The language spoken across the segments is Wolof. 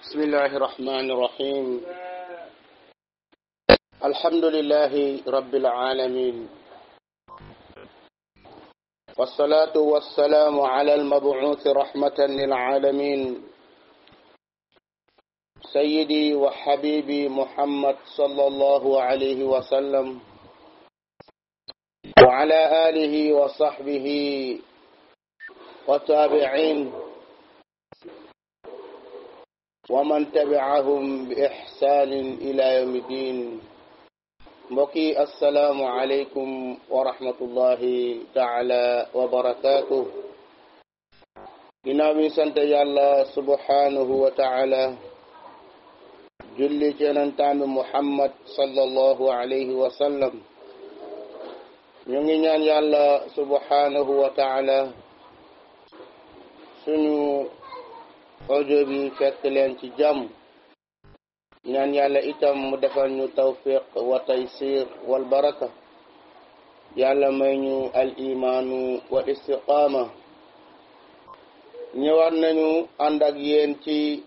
بسم الله الرحمن الرحيم الحمد لله رب العالمين والصلاة والسلام على المبعوث رحمة للعالمين سيدي وحبيبي محمد صلى الله عليه وسلم وعلى آله وصحبه وتابعين ومن تبعهم بإحسان إلى يوم الدين mbokki assalaamu aleykum wa rahmatullahi taala wa barakaatuh ginnaaw bi sant yàlla subhanahu wa taala julli ci yonentaami muhammad sallallahu alayhi wa sallam ñu ngi ñaan yàlla subhanahu wa taala suñu audio bi fekk leen ci jàmm ñaan yàlla itam mu defal ñu tawfiq wa taysir wal baraka yàlla may ñu al imaanu wa istiqaama ñëwaat nañu ànd ak yéen ci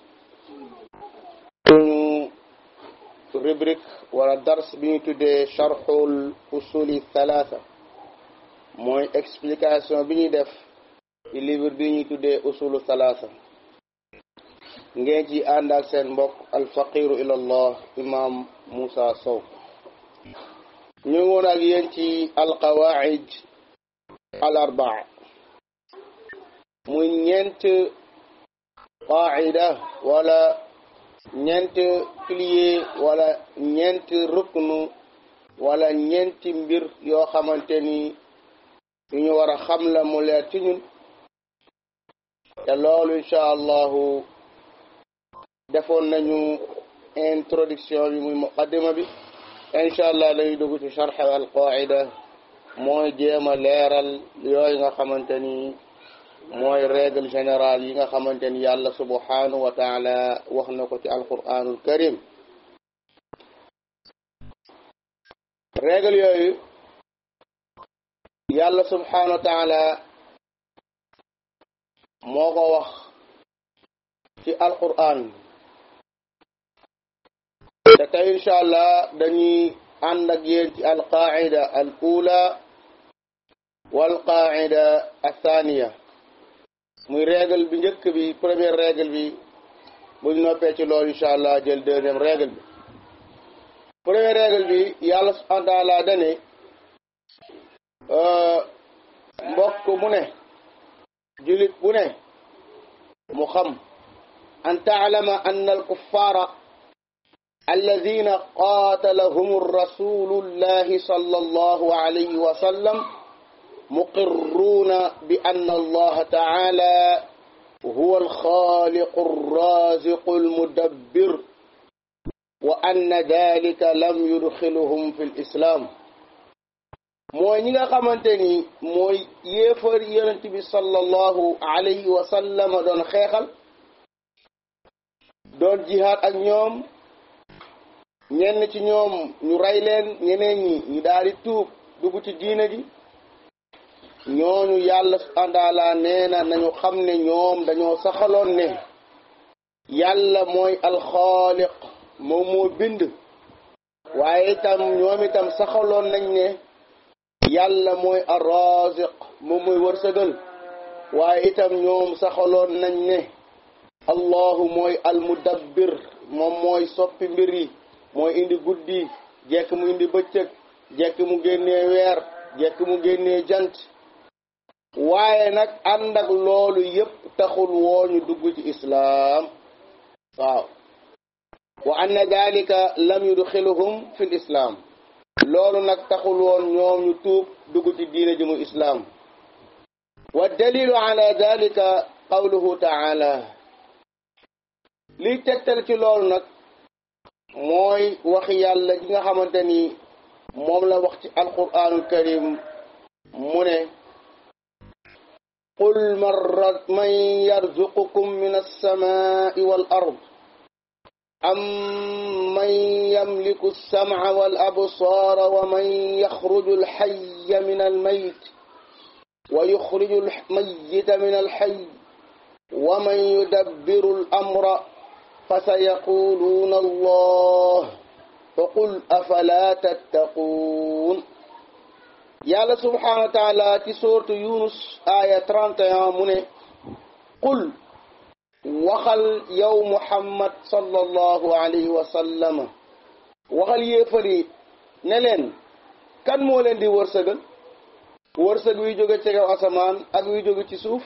suñu rubrique wala dars bi ñu tuddee charxul usuli thalatha mooy explication bi ñuy def ci livre bi ñuy tuddee usulu thalatha ngeen ci ànd ak seen mbokk alfaqiru ilallah imam Moussa Sow ñu ngi woon ak yéen ci alqawaid al arbaa muy ñeent qaida wala ñeent pilier wala ñeent ruknu wala ñeenti mbir yoo xamante ni yu ñu war a xam la mu leer ci ñun te loolu incha allahu defoon nañu introduction bi muy muqaddima bi incha allah dañuy dugg ci charx al qaida mooy jéem a leeral yooyu nga xamante ni mooy règle générale yi nga xamante ni yàlla subhanahu wa taala wax na ko ci alquranul karim règle yooyu yàlla subhanahu wa taala moo ko wax ci alquran te tey incha allah dañuy ànd ak yéen ci alqaida al ula wal qaida athaniya muy règle bi njëkk bi première règle bi buñ noppee ci loolu incha allah jël deuxième règle bi première règle bi yàlla subhanahu wa taala dane mbokk mu ne julit bu ne mu xam an taalama ann alkuffara الذين قاتلهم الرسول الله صلى الله عليه وسلم مقرون بأن الله تعالى هو الخالق الرازق المدبر وأن ذلك لم يدخلهم في الإسلام mooy ñi nga xamante ni mooy yéefar yonent bi sallallahu alayhi wa sallam doon xeexal doon jihaad ak ñoom ñenn ci ñoom ñu rey leen ñeneen ñi ñu daal di tuub dugg ci diina ji ñooñu yàlla àndaala nee na nañu xam ne ñoom dañoo saxaloon ne yàlla mooy alxaaliq moom moo bind waaye itam ñoom itam saxaloon nañ ne yàlla mooy arraziq moom mooy wërsëgal waaye itam ñoom saxaloon nañ ne allahu mooy almudabbir moom mooy soppi mbir yi mooy indi guddi jekk mu indi bëccëg jekk mu génnee weer jekk mu génnee jant waaye nag ànd ak loolu yépp taxul woo ñu dugg ci islaam waaw wa anna dalika lam yudxiluhum fi l islaam loolu nag taxul woon ñoom ñu tuub dugg ci diine ji mu islaam wa dalilu ala dalika qawluhu taala liy tegtal ci loolu nag mooy wax yàlla gi nga xamante ni moom la wax ci alquranul karim mu ne qul man yarzuqukum min alsamai wal ard am man yamliku alsamca wal absara wa man yaxruju alxaya min almayt wa yuxriju almayita min alxay wa man yudabbiru al amra fa sa yaquluuna allah fa qul afala tattaquun yàlla subhanahu wa taala ci soortu yunus aya 31 mu ne qul waxal yow muhammad sallallahu alayhi wa sallama waxal yéefar yi ne leen kan moo leen di wërsëgal wërsëg wi jóge ci kaw asamaan ak wi jóge ci suuf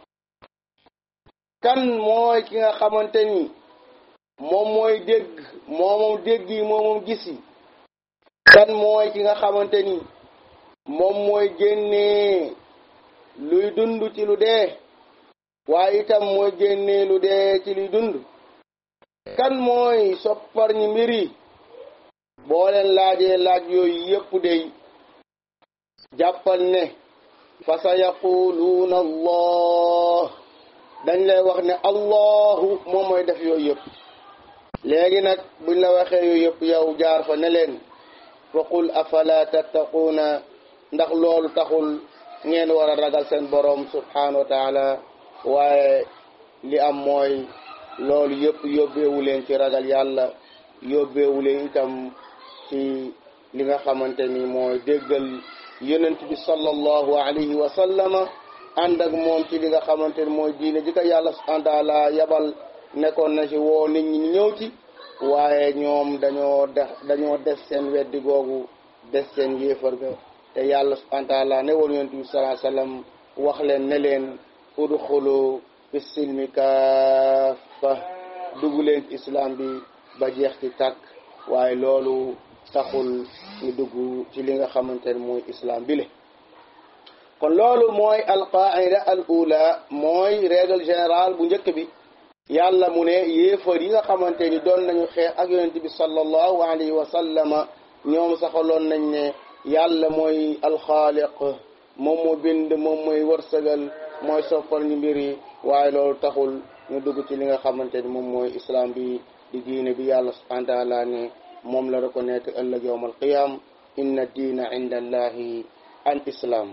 kan mooy ki nga xamante ni moom mooy dégg moomoom dégg yi moomoom gis yi kan mooy ki nga xamante ni moom mooy génnee luy dund ci lu dee waaye itam mooy génnee lu dee ci luy dund kan mooy soppar ñi mbir yi boo leen laajee laaj yooyu yépp dey jàppal ne fa sa yaquluuna allah dañ lay wax ne allahu moom mooy def yooyu yëpp léegi nag buñ la waxee yooyu yëpp yow jaar fa ne leen fa qul afala tattaquuna ndax loolu taxul ngeen war a ragal seen boroom subhanahu wa taala waaye li am mooy loolu yëpp yóbbeewu leen ci ragal yàlla yóbbeewu leen itam ci li nga xamante ni mooy déggal yonent bi sallallahu alayhi wa sallama ànd ak moom ci li nga xamante ni mooy diine ji ko yàlla subhanahu wa taala yabal nekkoon na ci woo nit ñi ñëw ci waaye ñoom dañoo def dañoo des seen weddi googu des seen yéefar ga te yàlla subhanahu wa taala ne woon yonent bi sallallahu alayhi wa sallam wax leen ne leen udxulu fi silmi kaafa dugg leen ci islam bi ba jeex ci tàkk waaye loolu taxul ñu dugg ci li nga xamante ne mooy islam bi le kon loolu mooy alqaida al ula mooy règle générale bu njëkk bi yàlla mu ne yéefar yi nga xamante ni doon nañu xeex ak yonent bi sallallahu alayhi wa sallama ñoom saxaloon nañ ne yàlla mooy alxaaliq moom moo bind moom mooy wërsëgal mooy soppal ñu mbir yi waaye loolu taxul ñu dugg ci li nga xamante ni moom mooy islam bi di diine bi yàlla subhanahu wa taala ne moom la reconnaître ëllëg yowm al qiyam inna diina inda allahi al islam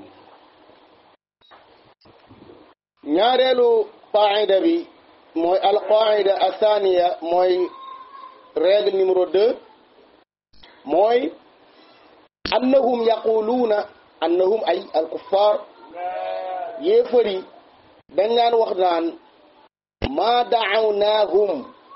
ñaareelu qaida bi mooy al qaida athaniya mooy règle numéro deux mooy annahum yaquluuna annahum ay al kuffar yéefar yi dañ naan wax naan maa dacawnaahum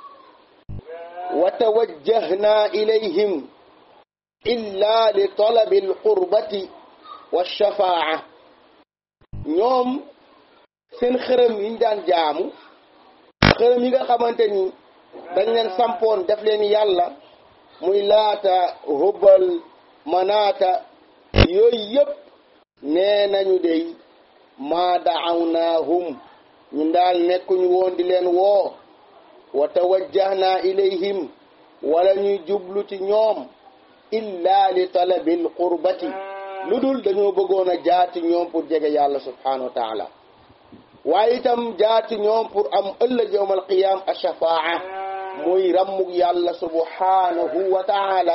wa tawajjahna ilayhim illa li talabi alqurbati walshafaaca ñoom seen xërëm yi ñu daan jaamu xërëm yi nga xamante ni dañ leen sampoon def leen yàlla muy laata hubal manaata yooyu yëpp nee nañu dey maa dacawnaahum ñun daal nekkuñu woon di leen woo wa tawajjahna ilayhim wala ñuy jublu ci ñoom illa li talabil qurbati lu dul dañoo bëggoon a jaati ñoom pour jege yàlla subhanahu wa taala waaye itam jaati ñoom pour am ëllëg yowm alqiyam ashafaa muy rammug yàlla subhanahu wa taala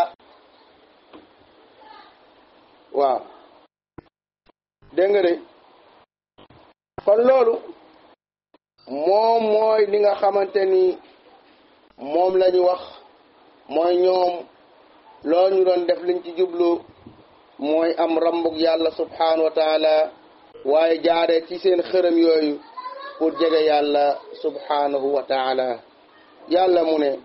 waaw dégg nga de kon loolu moom mooy li nga xamante ni moom la ñu wax mooy ñoom loolu ñu doon def liñ ci jublu mooy am rambug yàlla subhanahu wa taala waaye jaare ci seen xërëm yooyu pour jege yàlla subhanahu wa taala yàlla mu ne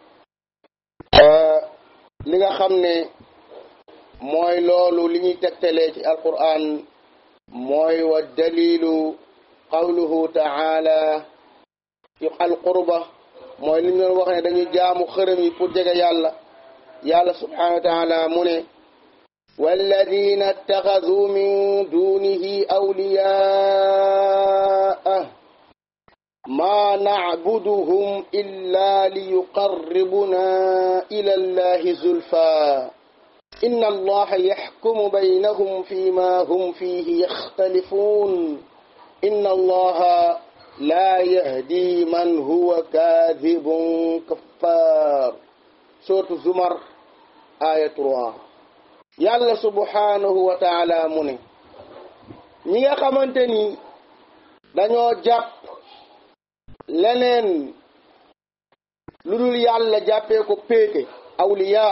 li nga xam ne mooy loolu li ñuy tegtalee ci alquran mooy wa dalilu qawluhu taala ci alqurba mooy li ñu doon wax ne dañuy jaamu xërëm yi pour jege yàlla yàlla subhanahu wa taala mu ne والذين اتخذوا من دونه أولياء ما نعبدهم إلا ليقربنا إلى الله زلفى إن الله يحكم بينهم فيما هم فيه يختلفون إن الله لا يهدي من هو كاذب كفار سورة الزمر آية 3 yàlla subhanahu wa taala mu ne ñi nga xamante ni dañoo jàpp leneen lu dul yàlla jàppee ko péete awliya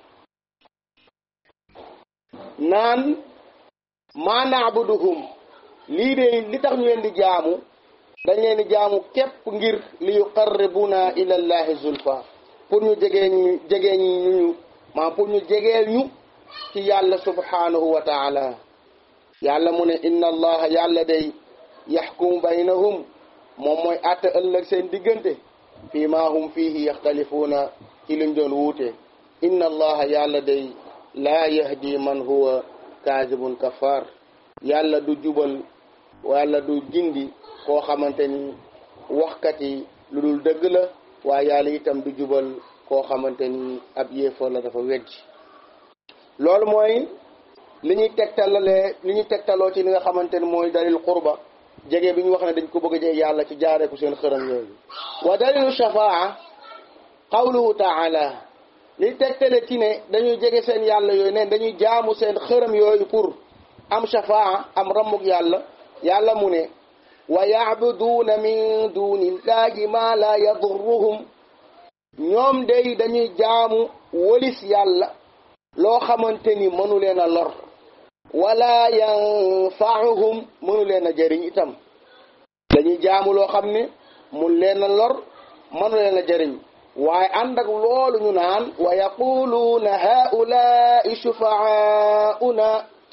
naan maa naabuduhum lii de li tax ñu leen di jaamu dañ leen di jaamu képp ngir li yuqarribuna ila llahi zulfa pour ñu jegee ñu jegee ñu maa pour ñu jegeel ñu ci yàlla subhanahu wa taala yàlla mu ne inna allaha yàlla day yaxkumu baynahum moom mooy àtte ëllëg seen diggante fii ma hum fiihi yaxtalifuuna ci luñ doon wuute inna allaha yàlla day laa yahdi man huwa kaazibun kafar yàlla du jubal wala du jindi koo xamante ni waxkat yi lu dul dëgg la waaye yàlla itam du jubal koo xamante ni ab yéefar la dafa weddi loolu mooy li ñuy tegtalalee li ñuy tegtaloo ci li nga xamante ni mooy dalil qurba jege bi ñu wax ne dañ ko bëgg a jege yàlla ci jaaree ko seen xërëm yooyu wa dalilu shafaa qawluhu taala li tegtale ci ne dañuy jege seen yàlla yooyu ne dañuy jaamu seen xërëm yooyu pour am shafaa am ramuk yàlla yàlla mu ne wa yacbuduuna min dunillahi ma la yadurruhum ñoom day dañuy jaamu wolis yàlla loo xamante ni mënu leen a lor wala yanfaauhum mënu leen a jëriñ itam dañuy jaamu loo xam ne mun leen a lor mënu leen a jëriñ waaye ànd ak loolu ñu naan wa yaquluuna haulaai shufaauna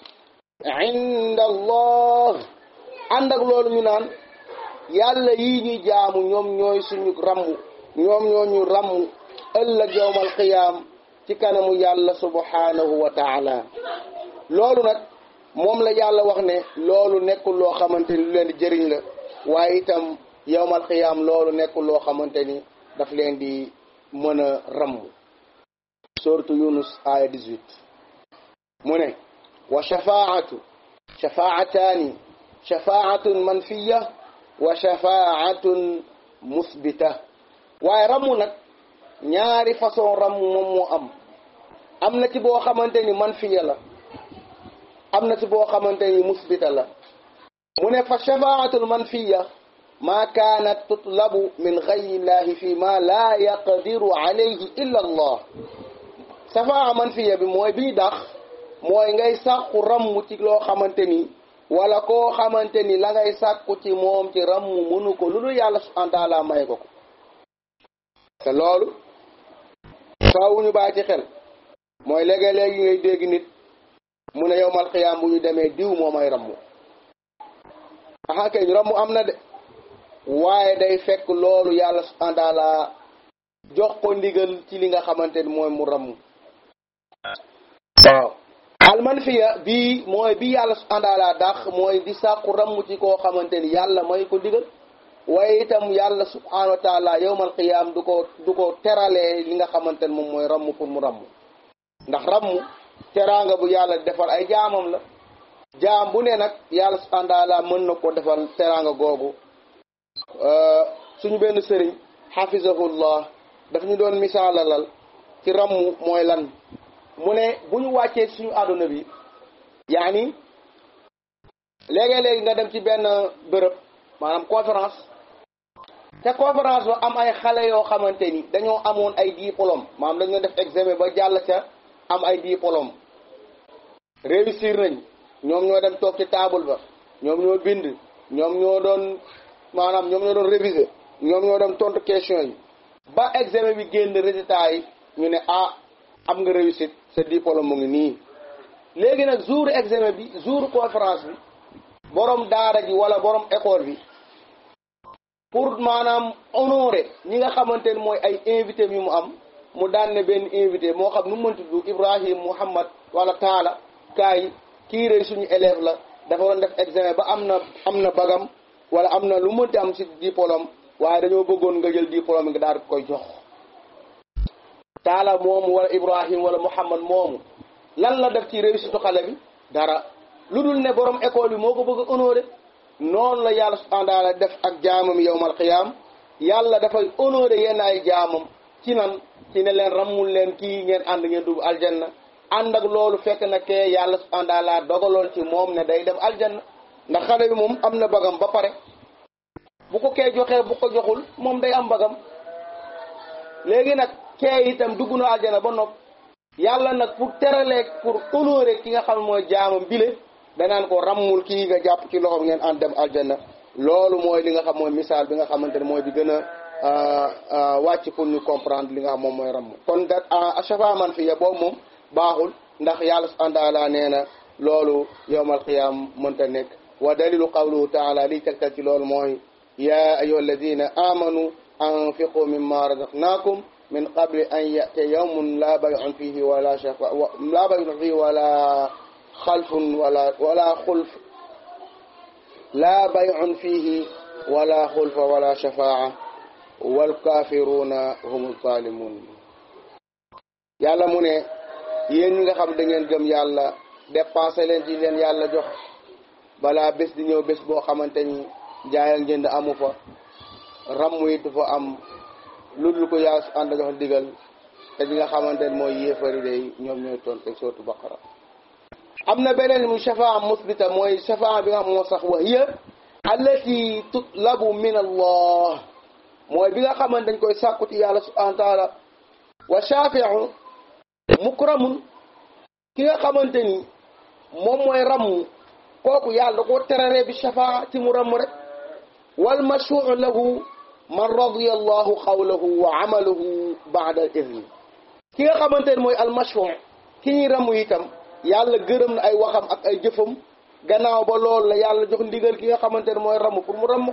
inda allah ànd ak loolu ñu naan yàlla yii ñuy jaamu ñoom ñooy suñu ramm ñoom ñoo ñu ramm ëllëg yowmal qiyaam ci kanamu yàlla subhanahu wa taala loolu nag moom la yàlla wax ne loolu nekkul loo xamante ni lu leen di jëriñ la waaye itam yowmal qiyaam loolu nekkul loo xamante ni daf leen di mën a ramm suratu yunus aya 18 mu ne wa shafaatu shafaataani shafaatun manfiya wa shafaatun musbita waaye ramu nag ñaari façon ram moom moo am am na ci boo xamante ni manfiya la am na ci boo xamante ni musbita la mu ne fa shafaatul manfiya ma kaanat tutlabu min gayri llahi fi ma la yaqdiru alayhi illa allah safaa manfiya bi mooy bii dax mooy ngay sàkku ramm ci loo xamante ni wala koo xamante ni la ngay sàkku ci moom ci ramm mënu ko lu dul yàlla subhanahu wa taala may ko ko te loolu faaw ñu bàyyi ci xel mooy léegi-léegi ngay dégg nit mu ne yow mal xiyaam bu ñu demee diw moo may ramm aha kay ñu ramm am na de waaye day fekk loolu yàlla subhanahu wa taala jox ko ndigal ci li nga xamante ni mooy mu ramm waaw almanfiya bii mooy bi yàlla subhanahu wa taala dax mooy di sàkku ramm ci koo xamante ni yàlla may ko digal waaye itam yàlla subhanahu wa taala yowmal qiyaam du ko du ko teralee li nga xamante ne moom mooy ramm pour mu ramm ndax ramm teraanga bu yàlla defal ay jaamam la jaam bu ne nag yàlla subhanahu wa taala mën na ko defal teraanga googu suñu benn sëriñ xafizahullah daf ñu doon misaalalal ci ramm mooy lan mu ne bu ñu wàccee suñu àdduna bi yaani léegi-léegi nga dem ci benn bërëb maanaam conférence te conférence ba am ay xale yoo xamante ni dañoo amoon ay diplôme maanaam dañoo def examen ba jàll ca am ay diplôme réussir nañ ñoom ñoo dem toog ci table ba ñoom ñoo bind ñoom ñoo doon maanaam ñoom ñoo doon réviser ñoom ñoo dem tontu question yi ba examen bi génn résultat yi ñu ne ah am nga réussite sa diplôme mu ngi nii léegi nag jour examen bi jour conférence bi borom daara ji wala borom école bi pour maanaam honorer ñi nga xamante ne mooy ay invité yu mu am mu daan ne benn invité moo xam nu mu mënti tudd Ibrahim Muhammad wala Taala kaay kii rëy suñu élève la dafa doon def examen ba am na am na bagam wala am na lu mënti am si diplôme waaye dañoo bëggoon nga jël diplôme nga daal di koy jox Taala moomu wala Ibrahim wala Muhammad moomu lan la def ci réussite xale bi dara lu dul ne borom école bi moo ko bëgg a honorer noonu la yàlla subhanahu wa taala def ak jaamam yowmal qiyaam yàlla dafay honorer yenn ay jaamam ci nan ci ne leen rammul leen kii ngeen ànd ngeen dugg aljanna ànd ak loolu fekk na kee yàlla subhanahu wa taala dogaloon ci moom ne day dem aljanna ndax xale bi moom am na bagam ba pare bu ko kee joxee bu ko joxul moom day am bagam léegi nag kee itam dugg na aljana ba nopp yàlla nag pour teraleeg pour honorer ki nga xam mooy jaamam bile danaan ko rammul kii nga jàpp ci loxoom ngeen ànd dem aljana loolu mooy li nga xam mooy misaal bi nga xamante ne mooy bi gën a wàcc pour ñu comprendre li nga xam moom mooy ramm kon da achafa man fiya boobu moom baaxul ndax yàlla subhanahu wa taala nee na loolu yowmal qiyaam mënta nekk wa dalilu qawluhu taala liy tegtal ci loolu mooy ya ayuha alladina amanu anfiqu mimma razaqnakum min qabli an ya'tiya yawmun la bay'un fihi wala shafa la bay'un fihi wala xalfun wala wala xulf la bay'un fihi wala xulfa wala shafaa walkafiruna hum zalimun yàlla mu ne yéen ñi nga xam da ngeen gëm yàlla dépensé leen ci leen yàlla jox balaa bés di ñëw bés boo xamante ni jaay ak njënd amu fa ramm it fa am lu dul ko yaa su ànd jox digal te ñi nga xamante ne mooy yéefari day ñoom ñooy toon teg sootu baqara am na beneen mu shafaa musbita mooy shafaa bi nga xam moo sax wax yëpp allati tutlabu min allah mooy bi nga xamante dañ koy sàkku ci yàlla subhanahu wa taala wa shafiu mukramun ki nga xamante ni moom mooy ramm kooku yàlla da koo terare bi shafaa ci mu ramm rek wal mashfuu lahu man radiya allahu qawlahu wa amaluhu baada al idni ki nga xamante ne mooy al mashfuu ki ñuy ramm itam yàlla gërëm na ay waxam ak ay jëfam gannaaw ba loolu la yàlla jox ndigal ki nga xamante ne mooy ramm pour mu ramm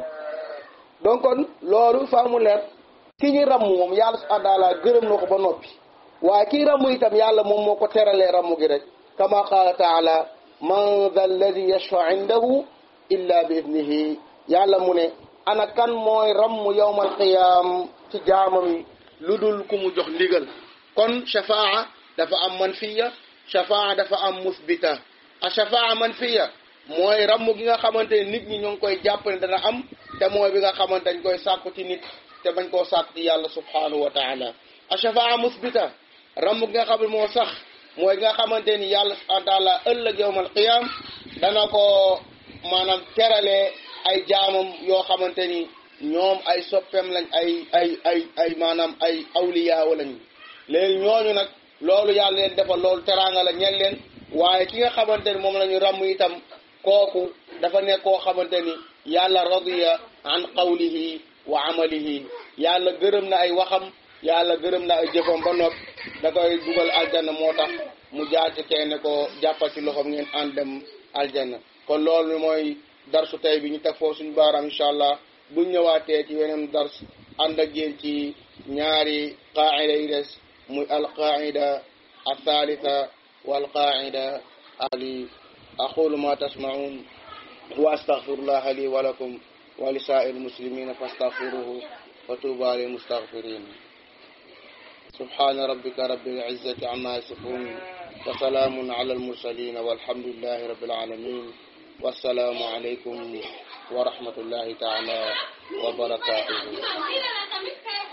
donc kon loolu faa mu leer ki ñuy ramm moom yàlla subhanahu wa taala gërëm na ko ba noppi waaye kii ramm itam yàlla moom moo ko teralee ramm gi rek kama qaala taala man dha alladi yashfa indahu illa bi idnihi yàlla mu ne ana kan mooy ramm yawmal qiyaam ci jaamam yi lu dul ku mu jox ndigal kon shafaa dafa am manfiya shafaa dafa am musbita a shafaa manfiya mooy ramm gi nga xamante ne nit ñi ñoo ngi koy jàpp ne dana am te mooy bi nga xamante dañ koy sàkku ci nit te bañ koo sàkk ci yàlla subhanahu wa taala a shafaa musbita ramm gi nga xam ne moo sax mooy nga xamante ni yàlla subhanahu wa taala ëllëg yawmal qiyaam dana ko maanaam terale ay jaamam yoo xamante ni ñoom ay soppeem lañ ay ay ay ay maanaam ay awliyaaw lañ léegi ñooñu nag loolu yàlla leen defal loolu teraanga la ñel leen waaye ki nga xamante ni moom la ñu ràmm itam kooku dafa nekk koo xamante ni yàlla radiya an qawlihi wa amalihi yàlla gërëm na ay waxam yàlla gërëm na ay jëfam ba nopp da koy dugal aljanna moo tax mu jaar ci kenn ko jàppal ci loxoom ngeen ànd dem aljanna kon loolu mooy darsu tey bi ñu teg foofu suñu baaraam incha allah buñ ñëwaatee ci weneen dars ànd ak yéen ci ñaari qaacida yi des muy alqaacida althaalitha walqaacida ali aqulu ma tasmaun wa astaghfirullah li wa lakum wa li saa'ir muslimina fastaghfiruhu wa tuuba lil mustaghfirin subhana rabbika rabbil izzati amma yasifun wa salaamun ala al mursalin walhamdulillahi rabbil alamin wassalaamu alaykum wa rahmatullahi taala wa barakatuhu